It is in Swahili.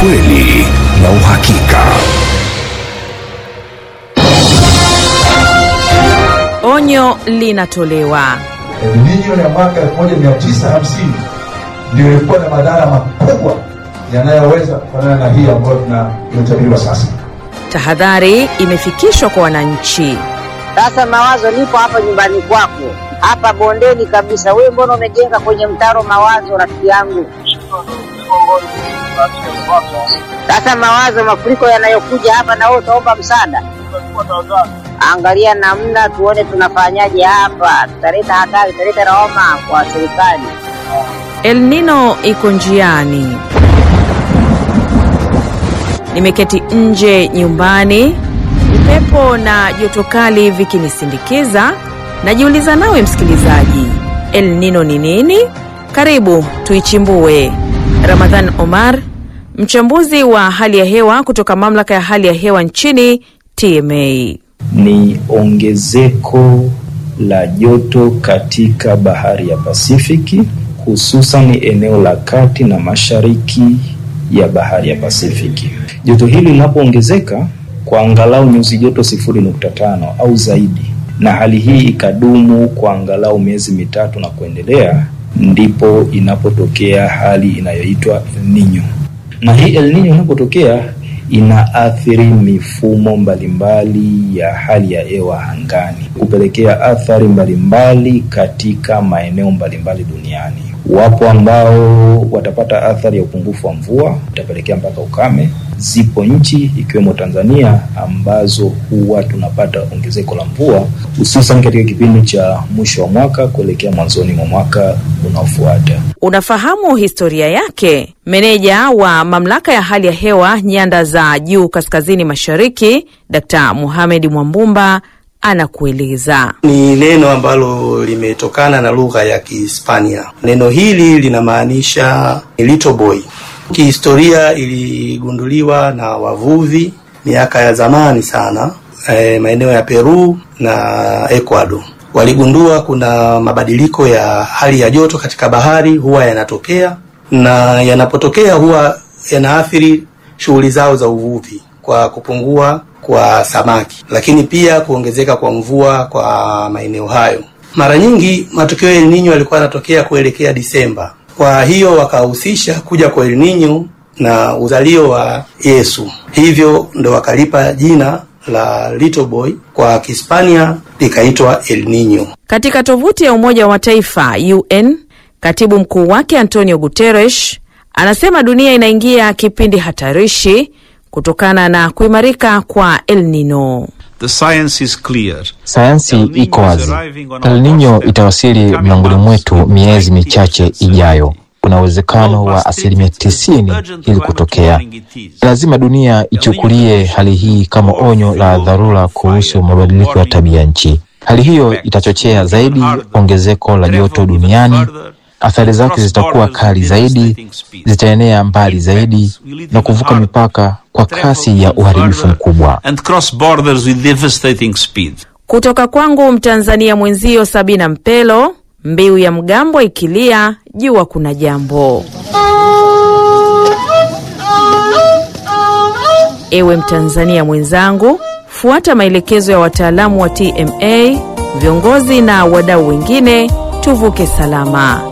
ukweli na uhakika. Onyo linatolewa. Elinyo ya mwaka 1950 ndio ilikuwa na madhara makubwa yanayoweza kufanana na hii ambayo tunayotabiriwa sasa. Tahadhari imefikishwa kwa wananchi. Sasa Mawazo, nipo hapa nyumbani kwako hapa bondeni kabisa. Wewe mbona umejenga kwenye mtaro Mawazo, rafiki yangu? Sasa Mawazo, mafuriko yanayokuja hapa, na wewe utaomba msaada. Angalia namna tuone tunafanyaje hapa, tutaleta hatari, tutaleta lawama kwa serikali. El Nino iko njiani. Nimeketi nje nyumbani, upepo na joto kali vikinisindikiza. Najiuliza nawe msikilizaji, El Nino ni nini? Karibu tuichimbue. Ramadhan Omar, mchambuzi wa hali ya hewa kutoka mamlaka ya hali ya hewa nchini TMA. ni ongezeko la joto katika bahari ya Pasifiki, hususan eneo la kati na mashariki ya bahari ya Pasifiki. Joto hili linapoongezeka kwa angalau nyuzi joto sifuri nukta tano au zaidi, na hali hii ikadumu kwa angalau miezi mitatu na kuendelea, ndipo inapotokea hali inayoitwa El Nino. Na hii El Nino inapotokea inaathiri mifumo mbalimbali ya hali ya hewa angani, kupelekea athari mbalimbali katika maeneo mbalimbali duniani. Wapo ambao watapata athari ya upungufu wa mvua, itapelekea mpaka ukame. Zipo nchi ikiwemo Tanzania ambazo huwa tunapata ongezeko la mvua hususan katika kipindi cha mwisho wa mwaka kuelekea mwanzoni mwa mwaka unaofuata. Unafahamu historia yake? Meneja wa mamlaka ya hali ya hewa nyanda za juu kaskazini mashariki, Dkt. Mohamed Mwambumba anakueleza. ni neno ambalo limetokana na lugha ya Kihispania. Neno hili linamaanisha little boy. Kihistoria iligunduliwa na wavuvi miaka ya zamani sana, e, maeneo ya Peru na Ecuador. Waligundua kuna mabadiliko ya hali ya joto katika bahari huwa yanatokea, na yanapotokea huwa yanaathiri shughuli zao za uvuvi kwa kupungua kwa samaki, lakini pia kuongezeka kwa mvua kwa maeneo hayo. Mara nyingi matukio ya El Nino yalikuwa yanatokea kuelekea Disemba. Kwa hiyo wakahusisha kuja kwa El Nino na uzalio wa Yesu, hivyo ndo wakalipa jina la little boy, kwa Kihispania likaitwa El Nino. Katika tovuti ya Umoja wa Mataifa UN, katibu mkuu wake Antonio Guterres anasema dunia inaingia kipindi hatarishi kutokana na kuimarika kwa El Nino. The science is clear. Sayansi El Nino iko is wazi. arriving on El our Nino doorstep, itawasili coming mlangoni months mwetu to miezi 90% michache ijayo. Kuna uwezekano wa asilimia tisini ili kutokea. Lazima dunia ichukulie hali hii kama onyo la dharura kuhusu mabadiliko ya tabia nchi. Hali hiyo itachochea zaidi ongezeko la joto duniani. Athari zake zitakuwa kali zaidi, zitaenea mbali zaidi na kuvuka mipaka kwa kasi ya uharibifu mkubwa. and cross borders with devastating speed. Kutoka kwangu Mtanzania mwenzio Sabina Mpelo, mbiu ya mgambo ikilia, jua kuna jambo. Ewe Mtanzania mwenzangu, fuata maelekezo ya wataalamu wa TMA, viongozi na wadau wengine, tuvuke salama.